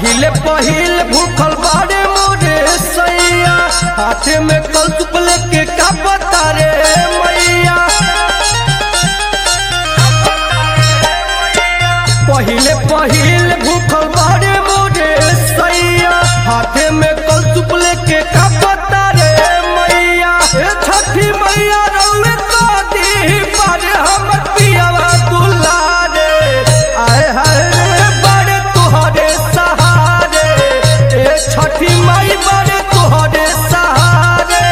पहिले पहिल भूखल बाड़े मोरे सैया हाथे में कल चुकले के का बता रे मैया पहिले पहिल भूखल बाड़े मोरे सैया हाथे में कल चुकले के का बता रे मैया ए छठी मैया रउए तो दी पर हमर पियावा दुलारे आए हाय रे बड़े तुहरे सहारे ए छठी माई बड़े तुहरे सहारे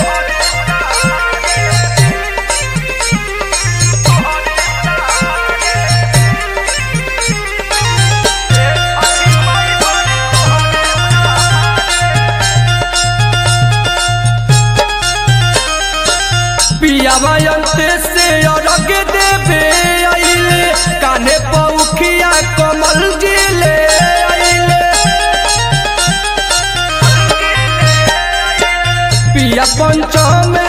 पियावा अंते से अरग देवे आइले काने पौखिया कमल जिले आइले पिया पंचम